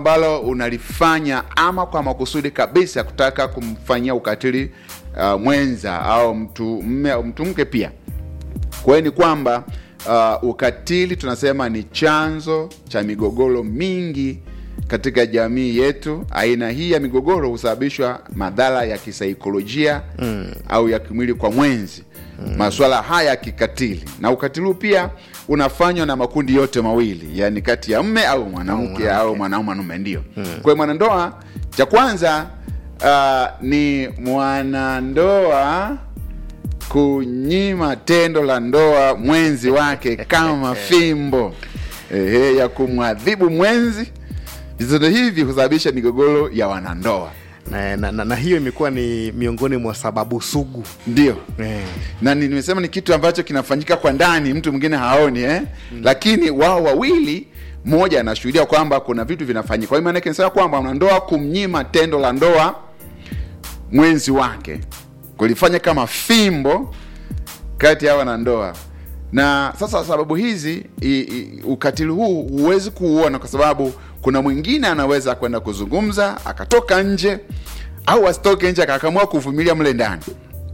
ambalo unalifanya ama kwa makusudi kabisa kutaka kumfanyia ukatili uh, mwenza au mtu mme au mtu mke pia. Kwa hiyo ni kwamba uh, ukatili tunasema ni chanzo cha migogoro mingi katika jamii yetu. Aina hii ya migogoro husababishwa madhara ya kisaikolojia mm. au ya kimwili kwa mwenzi mm. masuala haya ya kikatili, na ukatili huu pia unafanywa na makundi yote mawili, yani kati ya mme au mwanamke au mwanaume mwanaume, ndio mm. kwa hiyo mwanandoa, cha kwanza uh, ni mwanandoa kunyima tendo la ndoa mwenzi wake kama fimbo ehe, ya kumwadhibu mwenzi. Vitendo hivi husababisha migogoro ya wanandoa, na, na, na, na hiyo imekuwa ni miongoni mwa sababu sugu ndio eh. na ni- nimesema ni kitu ambacho kinafanyika kwa ndani, mtu mwingine haoni eh? mm. Lakini wao wawili, mmoja anashuhudia kwamba kuna vitu vinafanyika. Kwa hiyo maana yake nisema kwamba wanandoa kumnyima tendo la ndoa mwenzi wake, kulifanya kama fimbo kati ya wanandoa. Na sasa sababu hizi i, i, ukatili huu huwezi kuuona kwa sababu kuna mwingine anaweza kwenda kuzungumza akatoka nje, au asitoke nje akakamua kuvumilia mle ndani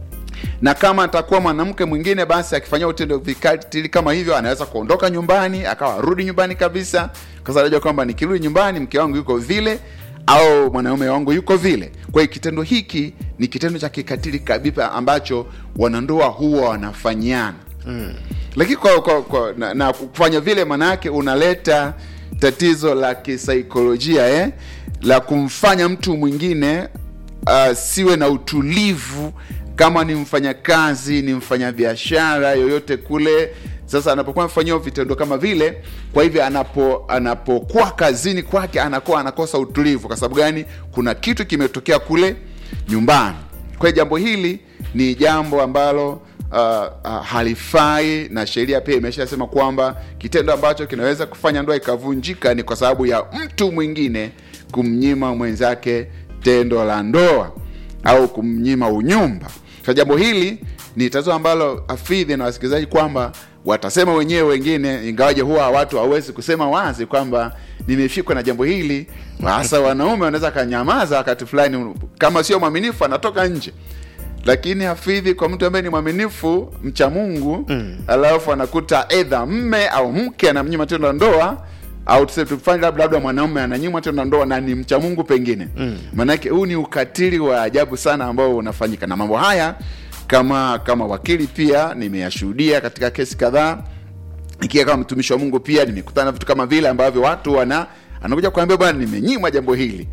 na kama atakuwa mwanamke mwingine basi akifanyia utendo vikatili kama hivyo anaweza kuondoka nyumbani akawa arudi nyumbani kabisa kwa sababu anajua kwamba nikirudi nyumbani mke wangu yuko vile au mwanaume wangu yuko vile kwa hiyo kitendo hiki ni kitendo cha kikatili kabisa ambacho wanandoa huwa wanafanyiana mm. lakini kwa, kwa, kwa, na, na kufanya vile maanaake unaleta tatizo la kisaikolojia eh? la kumfanya mtu mwingine uh, siwe na utulivu kama ni mfanyakazi ni mfanyabiashara yoyote kule sasa anapokuwa amefanyiwa vitendo kama vile kwa hivyo anapo anapokuwa kazini kwake anakuwa anakosa utulivu kwa sababu gani kuna kitu kimetokea kule nyumbani kwa hiyo jambo hili ni jambo ambalo uh, uh, halifai na sheria pia imeshasema kwamba kitendo ambacho kinaweza kufanya ndoa ikavunjika ni kwa sababu ya mtu mwingine kumnyima mwenzake tendo la ndoa au kumnyima unyumba sa jambo hili ni tatizo ambalo afidhi na wasikilizaji kwamba watasema wenyewe wengine ingawaje huwa watu hawawezi kusema wazi kwamba nimefikwa na jambo hili hasa wanaume wanaweza kanyamaza wakati fulani kama sio mwaminifu anatoka nje lakini hafidhi kwa mtu ambaye ni mwaminifu mcha mungu mm. alafu anakuta edha mme au mke anamnyima tendo la ndoa au tuse- tufanye labda labda mwanaume ananyimwa tendo la ndoa na ni mcha mungu pengine mm. maanake huu ni ukatili wa ajabu sana ambao unafanyika na mambo haya kama kama wakili pia nimeyashuhudia katika kesi kadhaa ikiwa kama mtumishi wa mungu pia nimekutana na vitu kama vile ambavyo watu wana anakuja kuambia bwana nimenyimwa jambo hili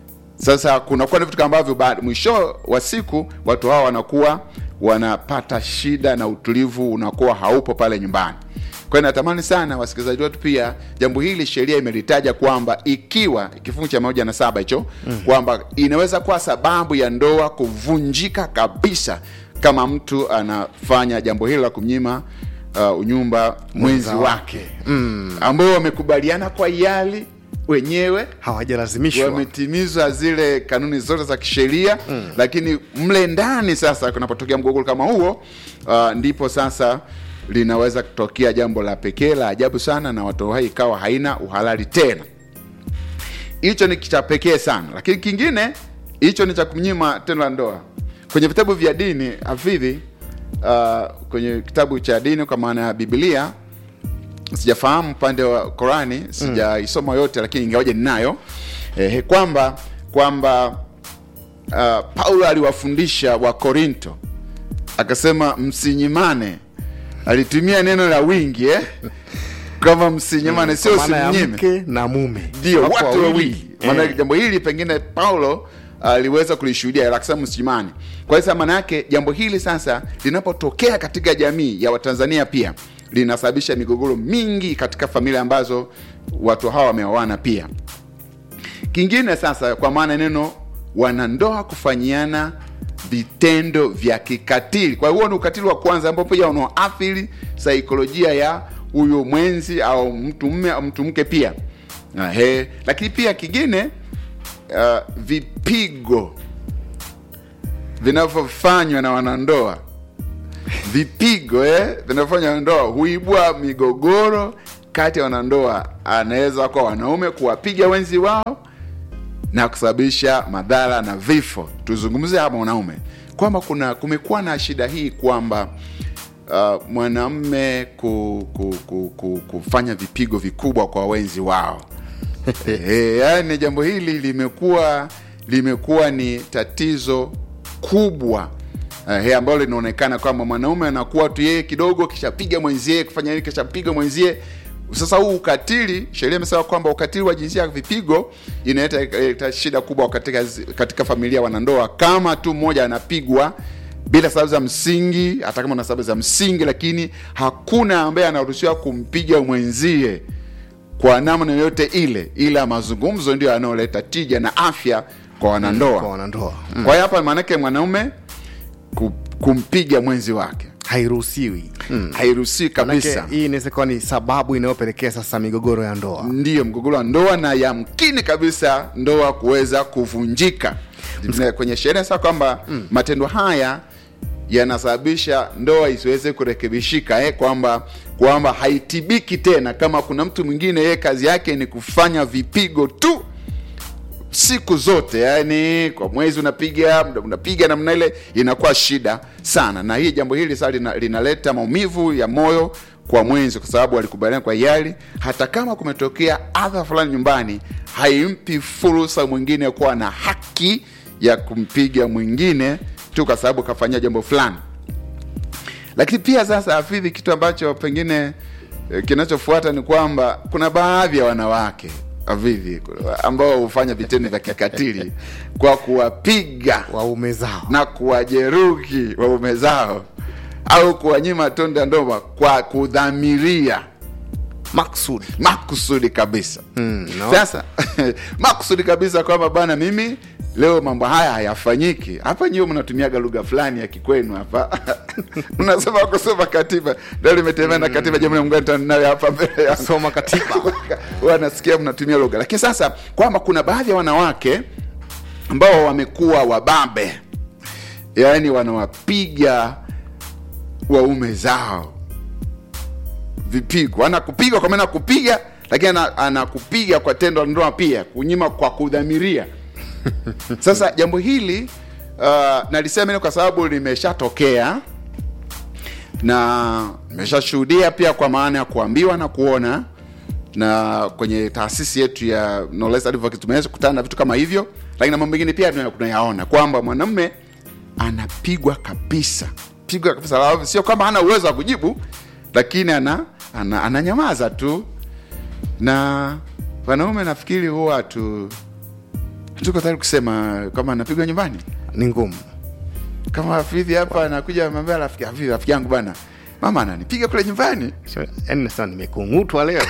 sasa kunakuwa na vitu kama ambavyo baada- mwisho wa siku watu hawa wanakuwa wanapata shida na utulivu unakuwa haupo pale nyumbani kwa hiyo natamani sana wasikilizaji wetu pia jambo hili sheria imelitaja kwamba ikiwa kifungu cha moja na saba hicho mm. kwamba inaweza kuwa sababu ya ndoa kuvunjika kabisa kama mtu anafanya jambo hilo la kumnyima uh, unyumba mwenzi Mwenza wake mm. ambao wamekubaliana kwa hiari wenyewe hawajalazimishwa wametimiza zile kanuni zote za kisheria mm. lakini mle ndani sasa kunapotokea mgogoro kama huo uh, ndipo sasa linaweza kutokea jambo la pekee la ajabu sana na watoto hai ikawa haina uhalali tena hicho ni cha pekee sana lakini kingine hicho ni cha kumnyima tendo la ndoa kwenye vitabu vya dini hafidhi uh, kwenye kitabu cha dini kwa maana ya biblia sijafahamu upande wa Qurani sijaisoma yote, lakini ingawaje ninayo eh, kwamba kwamba uh, Paulo aliwafundisha wa Korinto akasema msinyimane. Alitumia neno la wingi eh? kama msinyimane, sio Kwa maana ya simnyime mke na mume ndio Wako watu wawili maana Eh. jambo hili pengine paulo aliweza kulishuhudia akasema msimani kwa hiyo sasa maana yake jambo hili sasa linapotokea katika jamii ya watanzania pia linasababisha migogoro mingi katika familia ambazo watu hawa wameoana pia kingine sasa kwa maana neno wanandoa kufanyiana vitendo vya kikatili kwa hiyo huo ni ukatili wa kwanza ambao pia unaoathiri saikolojia ya huyo mwenzi au mtu mme au mtu mke pia Ahe. lakini pia kingine uh, vipigo vinavyofanywa na wanandoa vipigo eh, vinavyofanywa na ndoa huibua migogoro kati ya wanandoa anaweza kuwa wanaume kuwapiga wenzi wao na kusababisha madhara na vifo. Tuzungumzie hapa wanaume kwamba kuna kumekuwa na shida hii kwamba uh, mwanamme ku, ku, ku, ku, kufanya vipigo vikubwa kwa wenzi wao. e, yani jambo hili limekuwa limekuwa ni tatizo kubwa eh, ambalo linaonekana kwamba mwanaume anakuwa tu yeye kidogo kishapiga mwenzie kufanya nini kishapiga mwenzie sasa huu ukatili sheria imesema kwamba ukatili wa jinsia ya vipigo inaleta inaleta shida kubwa katika, katika familia ya wanandoa kama tu mmoja anapigwa bila sababu za msingi hata kama na sababu za msingi lakini hakuna ambaye anaruhusiwa kumpiga mwenzie kwa namna yoyote ile ila mazungumzo ndio yanayoleta tija na afya kwa wanandoa kwa wanandoa kwa hiyo hapa maanake mwanaume ku- kumpiga mwenzi wake hairuhusiwi mm. hairuhusiwi kabisa Manake hii inaweza kuwa ni sababu inayopelekea sasa migogoro ya ndoa ndiyo mgogoro wa ndoa na yamkini kabisa ndoa kuweza kuvunjika Na kwenye sheria sasa kwamba mm. matendo haya yanasababisha ndoa isiweze kurekebishika eh, kwamba kwamba haitibiki tena kama kuna mtu mwingine yeye kazi yake ni kufanya vipigo tu siku zote yani kwa mwezi unapiga muda unapiga namna ile inakuwa shida sana na hii jambo hili sasa lina, linaleta maumivu ya moyo kwa mwenzi kwa sababu alikubaliana kwa hiari hata kama kumetokea adha fulani nyumbani haimpi fursa mwingine kuwa na haki ya kumpiga mwingine tu kwa sababu kafanyia jambo fulani lakini pia sasa hafidhi kitu ambacho pengine eh, kinachofuata ni kwamba kuna baadhi ya wanawake hafidhi ambao hufanya vitendo vya kikatili kwa kuwapiga waume zao na kuwajeruhi waume zao au kuwanyima tonde ya ndoa kwa kudhamiria maksudi makusudi kabisa Mm, no. sasa makusudi kabisa kwamba bana mimi leo mambo haya hayafanyiki hapa nyiwe mnatumiaga lugha fulani ya kikwenu hapa unasema kusoma katiba ndio limetembea na katiba jamhuri ya muungano Tanzania nayo hapa mbele ya soma katiba wanasikia mnatumia lugha lakini sasa kwamba kuna baadhi ya wanawake ambao wamekuwa wababe yaani wanawapiga waume zao vipigo anakupiga kwa maana ya kupiga lakini ana- anakupiga kwa tendo la ndoa pia kunyima kwa kudhamiria sasa jambo hili uh, nalisema hili kwa sababu limeshatokea na nimeshashuhudia pia kwa maana ya kuambiwa na kuona na kwenye taasisi yetu ya Knowledge Advocacy tumeweza kukutana na vitu kama hivyo lakini na mambo mengine pia tuna- tunayaona kwamba mwanamume anapigwa kabisa pigwa kabisa Alafu sio kwamba hana uwezo wa kujibu lakini ana, ana ananyamaza tu na wanaume nafikiri huwa tu tuko tayari kusema kama anapigwa nyumbani ni ngumu kama hafidhi hapa anakuja anamwambia rafiki hafidhi rafiki yangu bana mama ananipiga kule nyumbani So, yaani nasema nimekung'utwa leo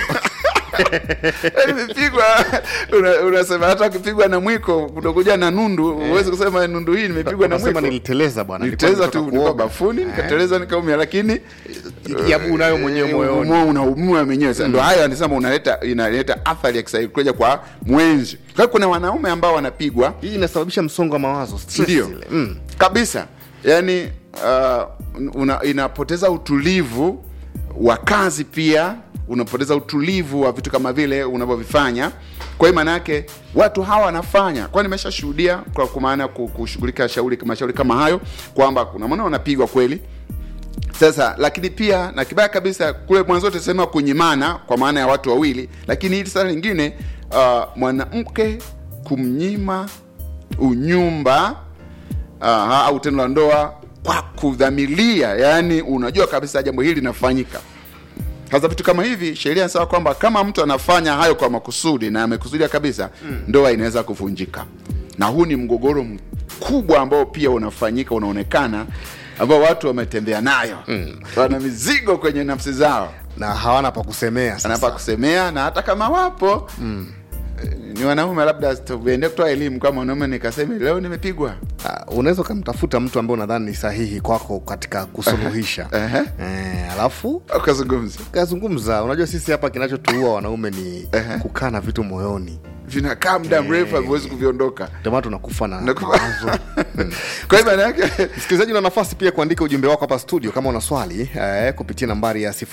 nimepigwa una- unasema hata ukipigwa na mwiko kutokuja na nundu huwezi kusema nundu hii nimepigwa na Unasema mwiko niliteleza bwana niliteleza tu nilikuwa nilikuwa nimetoka bafuni nikateleza nikaumia lakini ya unayo mwenyewe eh, moyoni umo- unaumua mwenyewe Sasa ndo hayo anasema unaleta inaleta athari ya kisaikolojia kwa mwenzi kwa hiyo kuna wanaume ambao wanapigwa hii inasababisha msongo wa mawazo stress ndio ile. mm. kabisa yani uh, una, inapoteza utulivu wa kazi pia unapoteza utulivu wa vitu kama vile unavyovifanya kwa hiyo maana yake watu hawa wanafanya kwa nimeshashuhudia kwa kwa maana ya ku- kushughulika shauri mashauri kama hayo kwamba kuna mwana wanapigwa kweli sasa lakini pia na kibaya kabisa kule mwanzo tusema kunyimana kwa maana ya watu wawili lakini hili sasa lingine uh, mwanamke kumnyima unyumba uh, au tendo la ndoa kwa kudhamilia yaani unajua kabisa jambo hili linafanyika sasa vitu kama hivi sheria inasema kwamba kama mtu anafanya hayo kwa makusudi na amekusudia kabisa mm. ndoa inaweza kuvunjika na huu ni mgogoro mkubwa ambao pia unafanyika unaonekana ambao watu wametembea nayo mm. wana mizigo kwenye nafsi zao na hawana pa kusemea sasa. anapa kusemea na hata kama wapo mm. ni wanaume labda tuende kutoa elimu kama wanaume nikaseme leo nimepigwa Ah, unaweza ukamtafuta mtu ambaye unadhani ni sahihi kwako katika kusuluhisha Ehe. eh, alafu ukazungumza kazungumza unajua sisi hapa kinachotuua wanaume ni Ehe. kukaa na vitu moyoni vinakaa muda mrefu haviwezi kuviondoka ndio maana tunakufa na Nakufa- mawazo kwa hiyo maana yake msikilizaji una nafasi pia kuandika ujumbe wako hapa studio kama una swali eh, kupitia nambari ya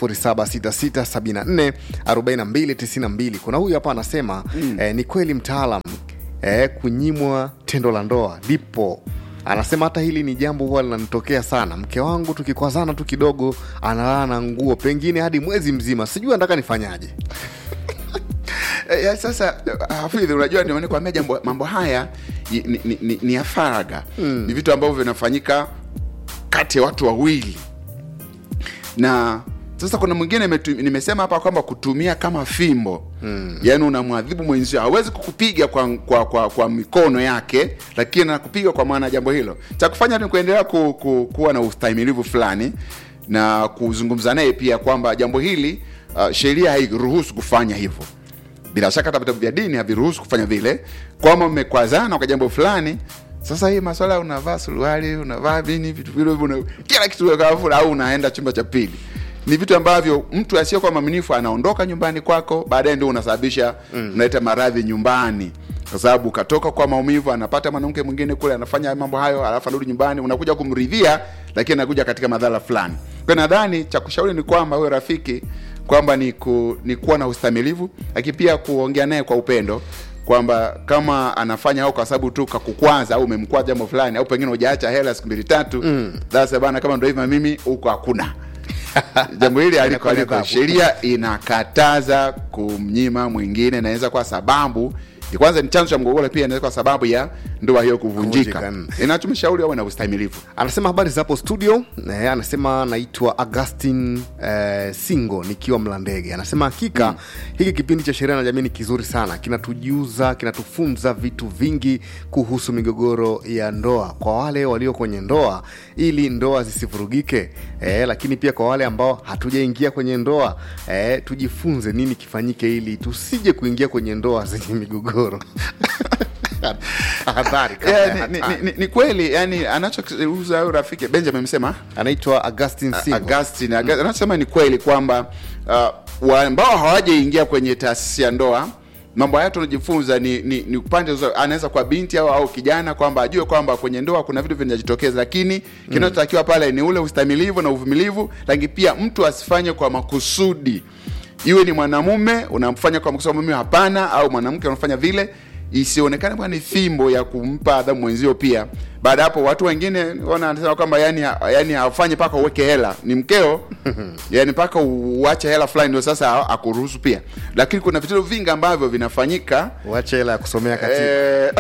0766744292 kuna huyu hapa anasema mm. eh, ni kweli mtaalam eh, kunyimwa tendo la ndoa lipo anasema hata hili ni jambo huwa linanitokea sana mke wangu tukikwazana tu kidogo analala na nguo pengine hadi mwezi mzima sijui anataka nifanyaje Eh, ya, sasa eh, hafidhi unajua ndio maana nikwambia jambo mambo haya ni, ni, ni, ni, ni ya faraga mm. ni vitu ambavyo vinafanyika kati ya watu wawili na sasa kuna mwingine imetu- nimesema hapa kwamba kutumia kama fimbo mm. yaani unamwadhibu mwenzio hawezi kukupiga kwa, kwa, kwa, kwa mikono yake lakini anakupiga kwa maana ya jambo hilo cha kufanya ni kuendelea ku, ku, kuwa na ustahimilivu fulani na kuzungumza naye pia kwamba jambo hili uh, sheria hairuhusu kufanya hivyo bila shaka hata vitabu vya dini haviruhusu kufanya vile kwamba mmekwazana kwa jambo fulani sasa hii maswala ya unavaa suruali unavaa nini vitu vile hivyo, una- kila kitu kafu au unaenda chumba cha pili ni vitu ambavyo mtu asiyekuwa mwaminifu anaondoka nyumbani kwako baadaye ndio unasababisha mm. unaleta maradhi nyumbani kwa sababu katoka kwa maumivu anapata mwanamke mwingine kule anafanya mambo hayo alafu anarudi nyumbani unakuja kumridhia lakini anakuja katika madhara fulani kwa hiyo nadhani cha kushauri ni kwamba huyo rafiki kwamba ni, ku, ni kuwa na ustamilivu lakini pia kuongea naye kwa upendo kwamba kama anafanya au kwa sababu tu kakukwaza au umemkwaza jambo fulani au pengine hujaacha hela siku mbili tatu mm. sasa bana kama ndo hivyo mimi huko hakuna jambo hili aliko Inakuwa ni aliko adhabu. sheria inakataza kumnyima mwingine inaweza kuwa sababu kwanza ni chanzo cha mgogoro pia inaweza kuwa sababu ya ndoa hiyo kuvunjika Kuvunjika, mm. inachomshauri awe na ustamilivu anasema habari zapo studio eh, anasema naitwa augustin eh, singo nikiwa mlandege anasema hakika mm. hiki kipindi cha sheria na jamii ni kizuri sana kinatujuza kinatufunza vitu vingi kuhusu migogoro ya ndoa kwa wale walio kwenye ndoa ili ndoa zisivurugike eh, lakini pia kwa wale ambao hatujaingia kwenye ndoa eh, tujifunze nini kifanyike ili tusije kuingia kwenye ndoa zenye migogoro Hadhari, kabla ya yeah, ni, ni, hatari. ni, ni kweli yani anachouza huyo rafiki benjamin amesema anaitwa augustin singo Augustine Augustine, anasema ni kweli kwamba uh, wa- ambao hawajaingia kwenye taasisi ya ndoa mambo haya tunajifunza ni, ni, ni upande zo- anaweza kwa binti au, au kijana kwamba ajue kwamba kwenye ndoa kuna vitu vinajitokeza lakini kinachotakiwa pale ni ule ustamilivu na uvumilivu lakini pia mtu asifanye kwa makusudi iwe ni mwanamume unamfanya kwa makusudi mume hapana au mwanamke unafanya vile isionekane bwana ni fimbo ya kumpa adhabu mwenzio pia baada ya hapo watu wengine wanasema kwamba yani yani hafanyi mpaka uweke hela ni mkeo yani mpaka uache hela fulani ndio sasa akuruhusu pia lakini kuna vitendo vingi ambavyo vinafanyika uache hela ya kusomea katiba Eh,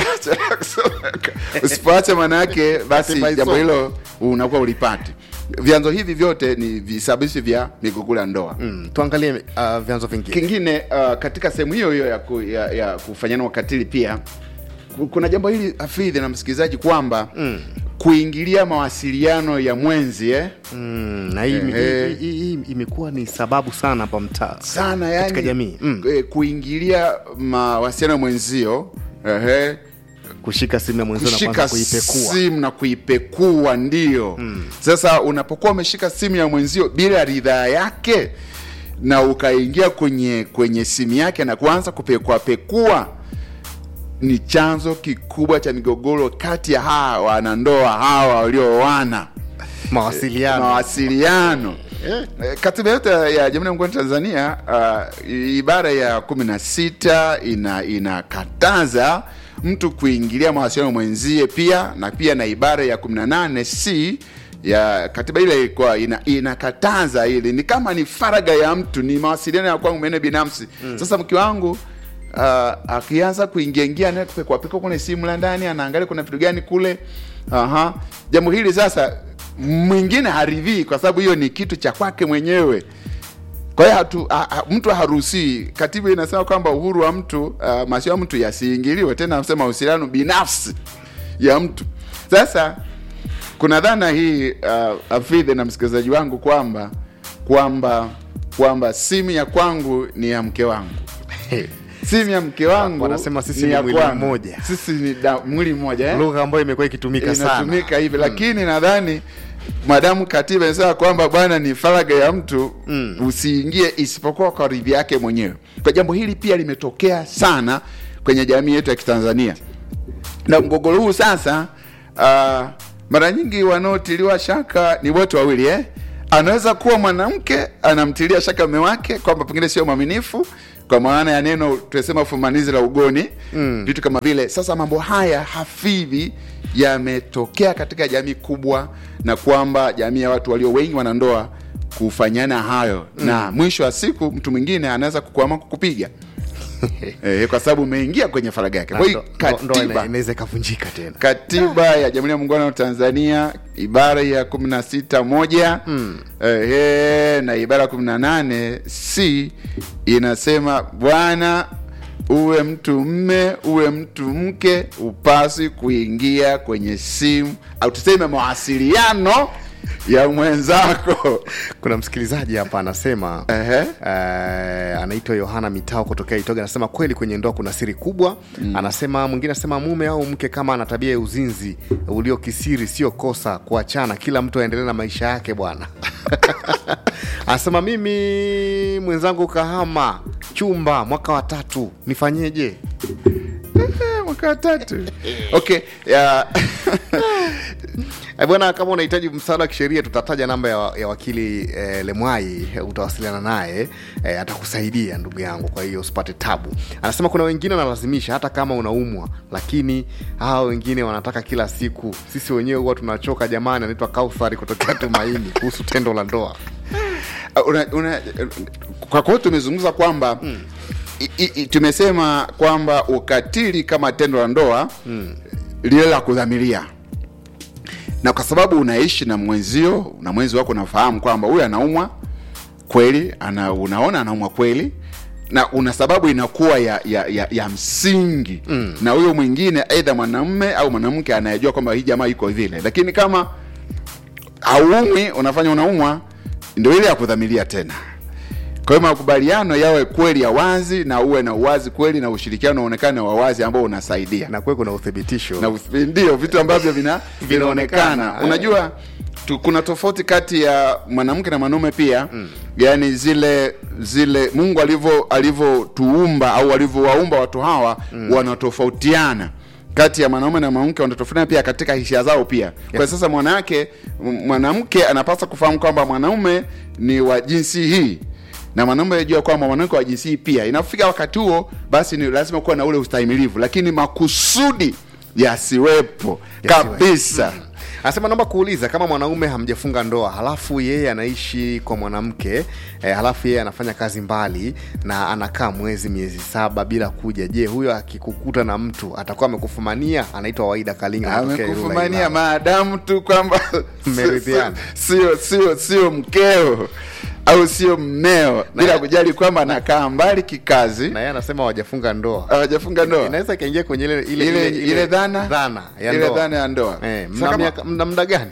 usipoacha maana yake basi Katiba jambo isome. hilo unakuwa ulipati vyanzo hivi vyote ni visababishi vya migogoro ya ndoa mm, tuangalie uh, vyanzo vingine kingine uh, katika sehemu hiyo hiyo ya, ku, ya, ya kufanyana ukatili pia ku- kuna jambo hili hafidhi na msikilizaji kwamba mm. kuingilia mawasiliano ya mwenzi eh? mm, na hii Ehe. hii- hii- hii imekuwa ni sababu sana hapa mtaa sana yani, katika jamii mm. eh, kuingilia mawasiliano ya mwenzio ehe, kushika simu ya mwenzio na kushika kwanza kuipekua simu na kuipekua ndio mm. sasa unapokuwa umeshika simu ya mwenzio bila ridhaa yake na ukaingia kwenye kwenye simu yake na kuanza kupekua pekua ni chanzo kikubwa cha migogoro kati ya hawa wanandoa hawa walioana mawasiliano mawasiliano Eh, katiba yote ya jamhuri ya muungano wa tanzania uh, ibara ya kumi na sita ina inakataza mtu kuingilia mawasiliano mwenzie pia na pia na ibara ya 18 c ya katiba ile ilikuwa ina, inakataza ili ni kama ni faraga ya mtu ni mawasiliano ya kwangu mwenyewe binafsi mm. sasa mke wangu uh, akianza kuingiaingia naye kupekuapekua kwenye simu la ndani anaangalia kuna vitu gani kule Aha. jambo hili sasa mwingine haridhii kwa sababu hiyo ni kitu cha kwake mwenyewe kwa hiyo hatu, ha, ha, mtu haruhusii katiba inasema kwamba uhuru wa mtu uh, masio ya mtu yasiingiliwe tena nasema uhusiano binafsi ya mtu sasa kuna dhana hii uh, afidhe na msikilizaji wangu kwamba kwamba kwamba simu ya kwangu ni ya mke wangu simu ya mke wangu Wanasema sisi ni ni ya mwili kwangu. mmoja. sisi ni da, mwili mmoja eh? lugha ambayo imekuwa ikitumika sana inatumika hivi lakini nadhani madamu katiba inasema kwamba bwana ni faraga ya mtu mm. usiingie isipokuwa kwa ridhi yake mwenyewe kwa jambo hili pia limetokea sana kwenye jamii yetu ya kitanzania na mgogoro huu sasa uh, mara nyingi wanaotiliwa shaka ni wote wawili eh? anaweza kuwa mwanamke anamtilia shaka mume wake kwamba pengine sio mwaminifu kwa maana ya neno tunasema fumanizi la ugoni mm. vitu kama vile sasa mambo haya hafivi yametokea katika jamii kubwa na kwamba jamii ya watu walio wengi wanandoa kufanyana hayo mm. na mwisho wa siku mtu mwingine anaweza kukuama kukupiga e, kwa sababu umeingia kwenye faraga yake kwa hiyo Ndo- ndo- ndo katiba ina- inaweza ikavunjika tena katiba ya jamhuri ya muungano wa tanzania ibara ya kumi na sita moja mm. eh, na ibara ya kumi na nane c inasema bwana uwe mtu mme uwe mtu mke upasi kuingia kwenye simu au tuseme mawasiliano ya mwenzako kuna msikilizaji hapa anasema Ehe. eh, anaitwa yohana mitao kutokea itoga anasema kweli kwenye ndoa kuna siri kubwa mm. anasema mwingine anasema mume au mke kama ana tabia ya uzinzi uliokisiri sio kosa kuachana kila mtu aendelee na maisha yake bwana anasema mimi mwenzangu kahama chumba mwaka wa tatu nifanyeje Eh, mwaka wa tatu okay ya Eh, bwana kama unahitaji msaada wa kisheria tutataja namba ya, ya wakili eh, lemwai eh, utawasiliana naye eh, atakusaidia ndugu yangu kwa hiyo usipate tabu anasema kuna wengine wanalazimisha hata kama unaumwa lakini hawa wengine wanataka kila siku sisi wenyewe huwa tunachoka jamani anaitwa kauthari kutokea tumaini kuhusu tendo la ndoa una, una, kwa kwao tumezungumza kwamba mm. i, i, tumesema kwamba ukatili kama tendo la ndoa mm. lile la kudhamiria na kwa sababu unaishi na mwenzio na mwenzi wako unafahamu kwamba huyu anaumwa kweli ana, unaona anaumwa kweli na una sababu inakuwa ya ya, ya, ya msingi mm. na huyo mwingine aidha mwanamme au mwanamke anayejua kwamba hii jamaa iko vile lakini kama hauumwi unafanya unaumwa ndio ile ya kudhamiria tena kwa hiyo makubaliano yawe kweli ya wazi na uwe na uwazi kweli na ushirikiano uonekane wa wazi ambao unasaidia na kuwe kuna uthibitisho na uth- ndio vitu ambavyo vina vinaonekana unajua tu, kuna tofauti kati ya mwanamke na mwanaume pia mm. yani zile zile mungu alivyo alivyotuumba au alivyowaumba watu hawa mm. wanatofautiana kati ya mwanaume na mwanamke wanatofautiana pia katika hisia zao pia kwa sasa mwanamke m- mwanamke anapaswa kufahamu kwamba mwanaume ni wa jinsi hii na mwanaume ajua kwamba mwanamke wa jinsi hii pia inafika wakati huo basi ni lazima kuwa na ule ustahimilivu lakini makusudi yasiwepo Yasiwepo. kabisa anasema naomba kuuliza kama mwanaume hamjafunga ndoa halafu yeye anaishi kwa mwanamke eh, halafu yeye anafanya kazi mbali na anakaa mwezi miezi saba bila kuja je huyo akikukuta na mtu atakuwa amekufumania anaitwa waida kalinga anatokea Ilula, amekufumania Ilala. maadamu tu kwamba Mmeridhiana. sio sio sio mkeo au sio mmeo bila kujali kwamba anakaa mbali kikazi na yeye anasema hawajafunga ndoa hawajafunga ndoa inaweza ikaingia kwenye ile ile, ile, ile, dhana dhana ya ile ndoa dhana ya ndoa eh, Sasa mna, kama- miaka- mna muda gani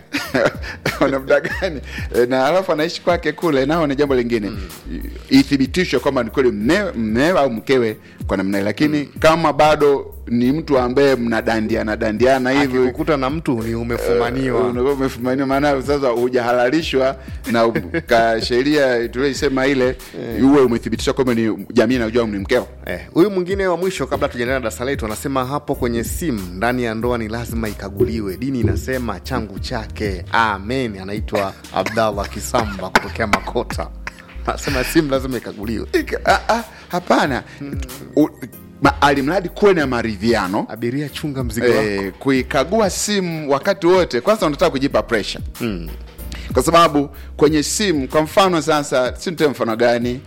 wana muda gani E, na alafu anaishi kwake kule nao ni jambo lingine mm. ithibitishwe kwamba ni kweli mme- mmewe au mkewe kwa namna hii lakini mm. kama bado ni mtu ambaye mnadandiana dandiana hivi akikukuta na mtu ni umefumaniwa unakuwa umefumaniwa maana sasa hujahalalishwa na u- ka sheria tulioisema ile uwe umethibitishwa kwamba ni jamii inajua ni mkeo Eh, huyu mwingine wa mwisho kabla tujaendelea na darasa letu anasema hapo kwenye simu ndani ya ndoa ni lazima ikaguliwe dini inasema changu chake amen anaitwa abdallah kisamba kutokea makota anasema simu lazima ikaguliwe Ika- ah, ah, hapana U- ma- alimradi kuwe na maridhiano abiria chunga mzigo wako eh, kuikagua simu wakati wote kwanza unataka kujipa pressure mm. kwa sababu kwenye simu kwa mfano sasa si nitoe mfano gani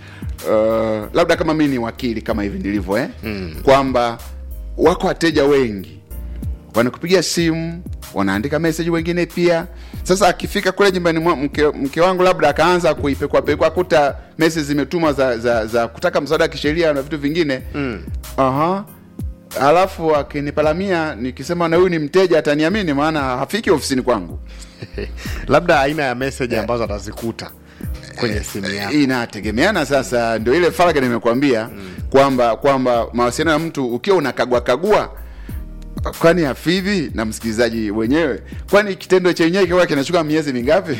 uh, labda kama mi ni wakili kama hivi ndilivyo eh? mm. kwamba wako wateja wengi wanakupigia simu wanaandika message wengine pia sasa akifika kule nyumbani mwa mke, mke wangu labda akaanza kuipekuapekua kuta message zimetumwa za, za, za kutaka msaada wa kisheria na vitu vingine mm. Aha. Alafu akinipalamia nikisema na huyu ni mteja ataniamini, maana hafiki ofisini kwangu. labda aina ya message ambazo atazikuta kwenye simu yako Inategemeana sasa, ndio ile faragha nimekuambia kwamba kwamba mawasiliano ya mtu ukiwa unakagua kagua kwani hafidhi na msikilizaji wenyewe kwani kitendo chenyewe kiwa kinachukua miezi mingapi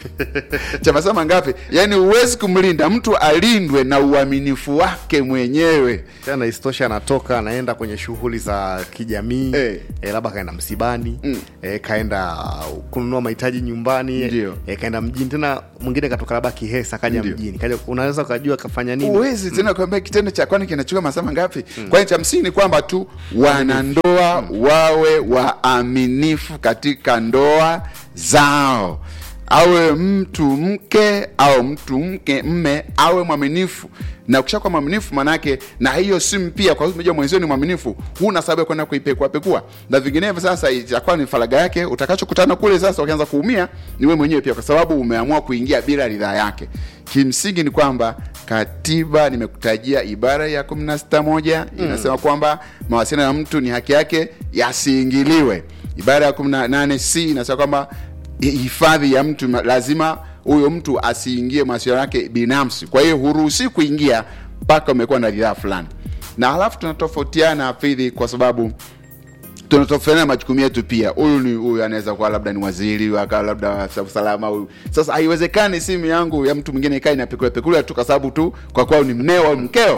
cha masaa mangapi yaani huwezi kumlinda mtu alindwe na uaminifu wake mwenyewe tena isitoshe anatoka anaenda kwenye shughuli za kijamii Eh. eh, labda kaenda msibani Mm. eh, kaenda kununua mahitaji nyumbani Ndio. eh, kaenda mjini tena mwingine katoka labda kihesa kaja Ndio. mjini kaja unaweza ukajua kafanya nini huwezi tena kuambia kitendo cha kwani kinachukua masaa mangapi kwani cha msingi ni kwamba tu wanandoa wawe waaminifu katika ndoa zao awe mtu mke au mtu mke mme awe mwaminifu na ukishakuwa mwaminifu manake na hiyo simu pia kwa sababu umejua mwenzio ni mwaminifu huna sababu ya kwenda kuipekua pekua na vinginevyo sasa itakuwa ni faraga yake utakachokutana kule sasa ukianza kuumia ni wewe mwenyewe pia kwa sababu umeamua kuingia bila ridhaa yake kimsingi ni kwamba katiba nimekutajia ibara ya kumi na sita moja inasema kwamba mawasiliano ya mtu ni haki yake yasiingiliwe ibara ya kumi na nane c inasema kwamba hi- hifadhi ya mtu ma- lazima huyo mtu asiingie mawasiliano yake binafsi kwa hiyo huruhusi kuingia mpaka umekuwa na ridhaa fulani na halafu tunatofautiana hafidhi kwa sababu tunatofautiana majukumu yetu pia huyu ni huyu anaweza kuwa labda ni waziri akawa labda afisa usalama huyu sasa haiwezekani simu yangu ya mtu mwingine ikae inapekulepekule tu kwa sababu tu kwa kuwa ni mneo au mkeo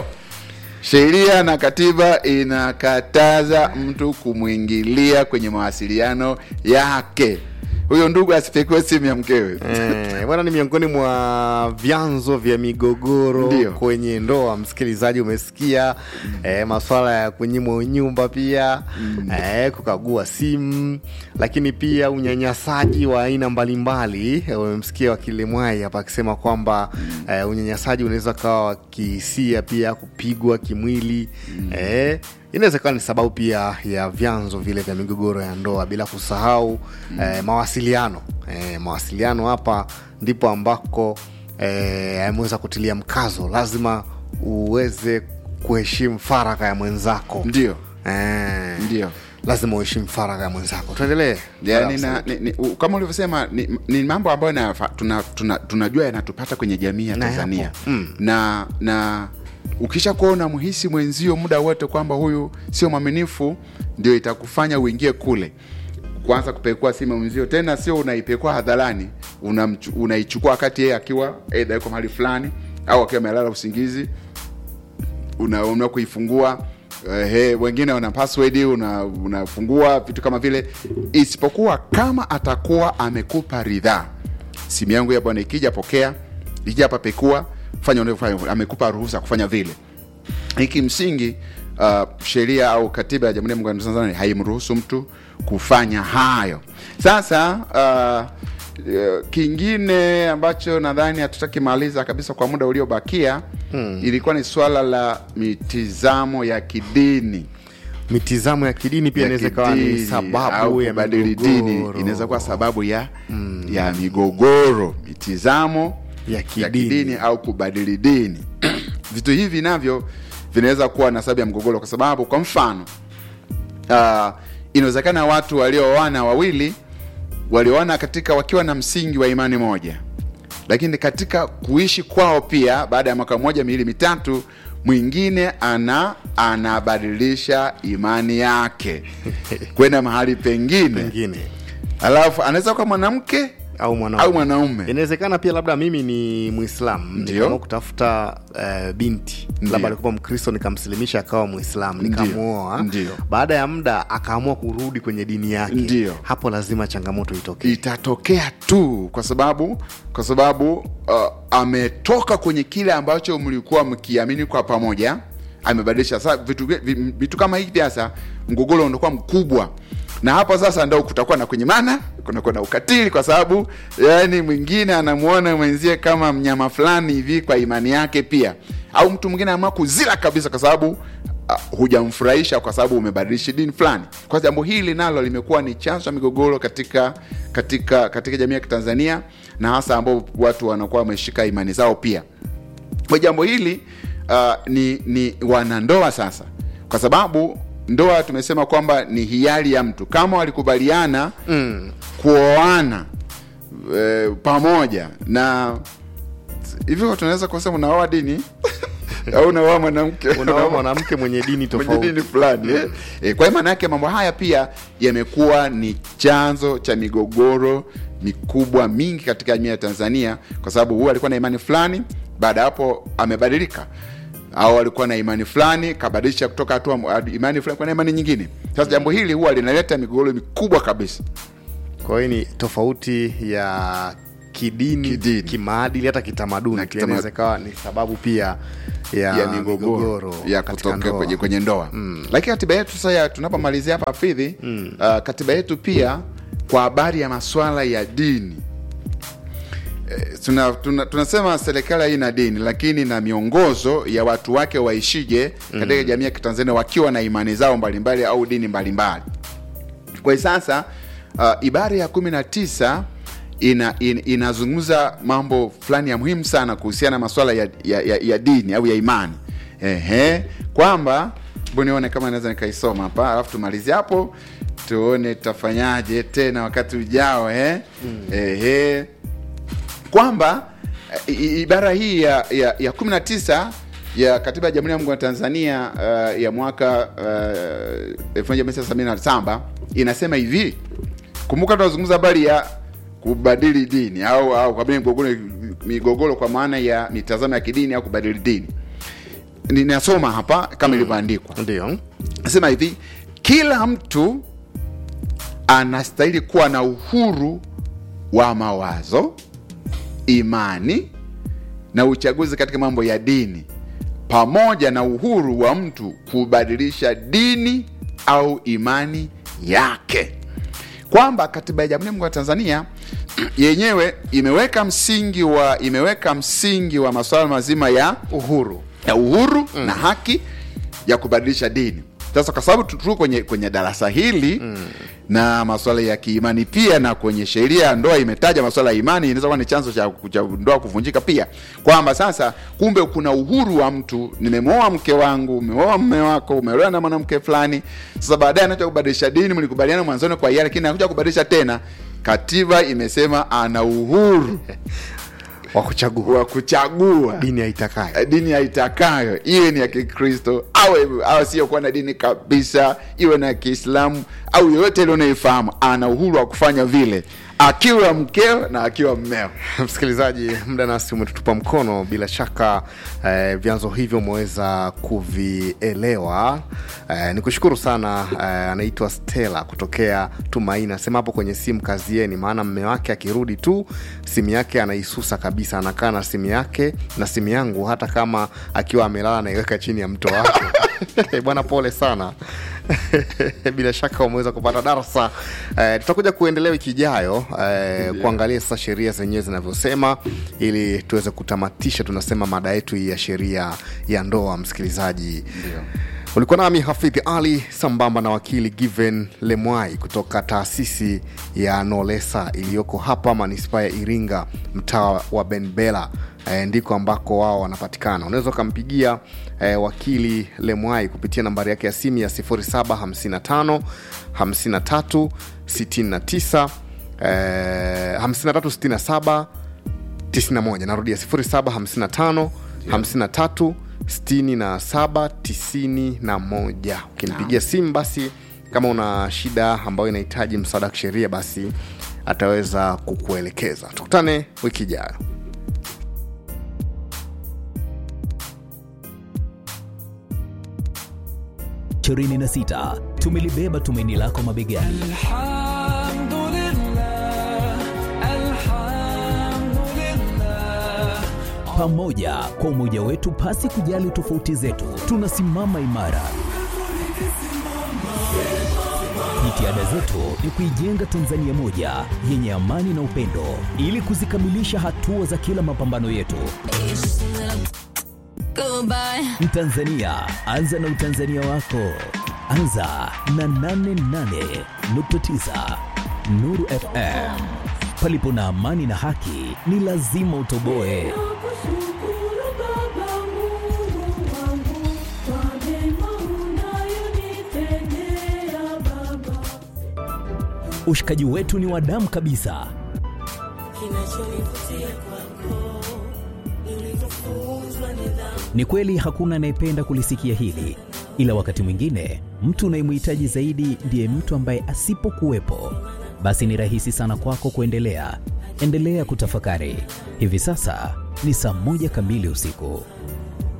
sheria na katiba inakataza mtu kumwingilia kwenye mawasiliano yake huyo ndugu asipekue simu ya mkewe Eh, bwana ni miongoni mwa vyanzo vya migogoro Ndio. kwenye ndoa msikilizaji umesikia eh, maswala ya kunyimwa nyumba pia eh, kukagua simu lakini pia unyanyasaji wa aina mbalimbali Eh, umemsikia wakili mwai hapa akisema kwamba eh, unyanyasaji unaweza kawa wa kihisia pia kupigwa kimwili eh, inaweza ikawa ni sababu pia ya vyanzo vile vya migogoro ya ndoa bila kusahau eh, mawasiliano eh, mawasiliano hapa ndipo ambako eh, ameweza kutilia mkazo lazima uweze kuheshimu faragha ya mwenzako ndio eh, ndio lazima uheshimu faragha ya mwenzako tuendelee yani na, ni, ni, u- kama ulivyosema ni, ni mambo ambayo nafa- tuna, tuna, tunajua yanatupata kwenye jamii ya Na tanzania yapo. Mm. na na ukisha kuona mhisi mwenzio muda wote kwamba huyu sio mwaminifu ndio itakufanya uingie kule kwanza kupekua simu ya mwenzio tena sio unaipekua hadharani unamchu- unaichukua wakati yeye akiwa eidha yuko mahali fulani au akiwa amelala usingizi unaamua kuifungua uh, he, wengine wana password una, unafungua vitu kama vile isipokuwa kama atakuwa amekupa ridhaa simu yangu ya bwana ikija pokea ikija hapa pekua fanya unavyofanya amekupa ruhusa kufanya vile hiki msingi uh, sheria au katiba ya jamhuri ya muungano wa tanzania haimruhusu mtu kufanya hayo sasa uh, uh, kingine ambacho nadhani hatutakimaliza kabisa kwa muda uliobakia hmm. ilikuwa ni swala la mitizamo ya kidini mitizamo ya kidini pia ya inaweza ikawa ni kidini sababu au ya kubadili dini migogoro. inaweza kuwa sababu ya mm. ya migogoro mitizamo Ya ya kidini. kidini au kubadili dini vitu hivi navyo vinaweza kuwa na sababu ya mgogoro kwa sababu kwa mfano uh, inawezekana watu walioana wawili walioana katika wakiwa na msingi wa imani moja lakini katika kuishi kwao pia baada ya mwaka mmoja miwili mitatu mwingine ana anabadilisha imani yake kwenda mahali pengine pengine alafu anaweza kuwa mwanamke au mwanaume au mwanaume inawezekana pia labda mimi ni mwislamu Ndio. nikaamua kutafuta uh, binti Ndio. labda alikuwa mkristo nikamsilimisha akawa mwislamu nikamuoa Ndio. baada ya muda akaamua kurudi kwenye dini yake Ndio. hapo lazima changamoto itokee itatokea tu kwa sababu kwa sababu uh, ametoka kwenye kile ambacho mlikuwa mkiamini kwa pamoja amebadilisha sasa vitu, vi- vitu kama hivi sasa mgogoro unakuwa mkubwa na hapo sasa ndo kutakuwa na kunyimana kunakuwa na ukatili kwa sababu yani mwingine anamuona mwenzie kama mnyama fulani hivi kwa imani yake pia au mtu mwingine anaamua kuzila kabisa kwa sababu uh, hujamfurahisha kwa sababu umebadilisha dini fulani kwa jambo hili nalo limekuwa ni chanzo cha migogoro katika katika katika jamii ya kitanzania na hasa ambao watu wanakuwa wameshika imani zao pia kwa jambo hili uh, ni ni wanandoa sasa kwa sababu ndoa tumesema kwamba ni hiari ya mtu kama walikubaliana mm. kuoana e, pamoja na hivyo tunaweza kusema unaoa dini au unaoa mwanamke unaoa mwanamke mwenye dini mwenye tofauti dini fulani eh? Eh, kwa hiyo maana yake mambo haya pia yamekuwa ni chanzo cha migogoro mikubwa mingi katika jamii ya Tanzania, kwa sababu huyu alikuwa na imani fulani, baada ya hapo amebadilika, au alikuwa na imani fulani kabadilisha kutoka hatua imani fulani kwenda imani nyingine. Sasa jambo hili huwa linaleta migogoro mikubwa kabisa. kwa hiyo ni tofauti ya kidini, Kidini. kimaadili hata kitamaduni Na pia kitama- inaweza ikawa ni sababu pia ya, ya migogoro ya katika kutokea ndoa. kwenye, kwenye ndoa lakini katiba yetu sasa ya- tunapomalizia hapa fidhi uh, katiba yetu pia kwa habari ya maswala ya dini Eh, tuna, tuna, tunasema serikali haina dini lakini na miongozo ya watu wake waishije katika jamii ya kitanzania wakiwa na imani zao mbalimbali au dini mbalimbali kwa hiyo sasa uh, ibara ya kumi na tisa ina, in, inazungumza mambo fulani ya muhimu sana kuhusiana na maswala ya, ya, ya, ya dini au ya imani Ehe, kwamba hebu nione kama naweza nikaisoma hapa alafu tumalizie hapo tuone tutafanyaje tena wakati ujao eh? Ehe, kwamba eh, i- ibara hii ya, ya, ya 19 ya katiba ya Jamhuri ya Muungano wa Tanzania uh, ya mwaka uh, 1977 inasema hivi. Kumbuka tunazungumza habari ya kubadili dini au au kubadili migogoro, migogoro kwa maana ya mitazamo ya kidini au kubadili dini. Ninasoma hapa kama ilivyoandikwa. ndio Nasema hivi, kila mtu anastahili kuwa na uhuru wa mawazo, imani na uchaguzi katika mambo ya dini, pamoja na uhuru wa mtu kubadilisha dini au imani yake, kwamba katiba ya Jamhuri ya Muungano wa Tanzania yenyewe imeweka msingi wa imeweka msingi wa masuala mazima ya uhuru ya uhuru na haki ya kubadilisha dini. Sasa kwa sababu tu- tuko kwenye, kwenye darasa hili na masuala ya kiimani pia, na kwenye sheria ya ndoa imetaja masuala ya imani, inaweza kuwa ni chanzo cha, cha ndoa kuvunjika pia, kwamba sasa kumbe kuna uhuru wa mtu, nimemwoa mke wangu, umeoa mme wako, umeolewa na mwanamke fulani. Sasa baadaye anakuja kubadilisha dini, mlikubaliana mwanzoni kwa hiari, lakini anakuja kubadilisha tena. Katiba imesema ana uhuru wa kuchagua wa kuchagua dini aitakayo dini aitakayo iwe ni ya kikristo au au siyokuwa na dini kabisa iwe na ya kiislamu au yoyote ile unayoifahamu ana uhuru wa kufanya vile akiwa mkeo na akiwa mmeo msikilizaji muda nasi umetutupa mkono bila shaka eh, vyanzo hivyo umeweza kuvielewa eh, ni kushukuru sana eh, anaitwa stela kutokea tumaini anasema hapo kwenye simu kazieni maana mme wake akirudi tu simu yake anaisusa kabisa anakaa na simu yake na simu yangu hata kama akiwa amelala anaiweka chini ya mto wake bwana pole sana bila shaka umeweza kupata darsa eh, tutakuja kuendelea wiki ijayo eh, kuangalia sasa sheria zenyewe zinavyosema ili tuweze kutamatisha tunasema mada yetu hii ya sheria ya ndoa msikilizaji ulikuwa nami hafidhi ali sambamba na wakili given lemwai kutoka taasisi ya nolesa iliyoko hapa manispaa ya iringa mtaa wa benbela e, ndiko ambako wao wanapatikana unaweza ukampigia e, wakili lemwai kupitia nambari yake ya simu ya 755 53 69 e, 5367 91 narudia 0755 53 67 91 ukinipigia simu basi kama una shida ambayo inahitaji msaada wa kisheria basi ataweza kukuelekeza tukutane wiki ijayo 26 tumelibeba tumaini lako mabegani الحمد لله الحمد لله pamoja kwa umoja wetu pasi kujali tofauti zetu tunasimama imara jitihada zetu ni kuijenga tanzania moja yenye amani na upendo ili kuzikamilisha hatua za kila mapambano yetu Goodbye. mtanzania anza na utanzania wako anza na 88.9 nuru fm palipo na amani na haki ni lazima utoboe Nakushukuru Baba Mungu wangu kwa mema unayonitendea Baba. ushikaji wetu ni wa damu kabisa Kinachonivutia kwako Ni kweli hakuna anayependa kulisikia hili, ila wakati mwingine mtu unayemhitaji zaidi ndiye mtu ambaye asipokuwepo, basi ni rahisi sana kwako kuendelea. Endelea kutafakari. Hivi sasa ni saa moja kamili usiku.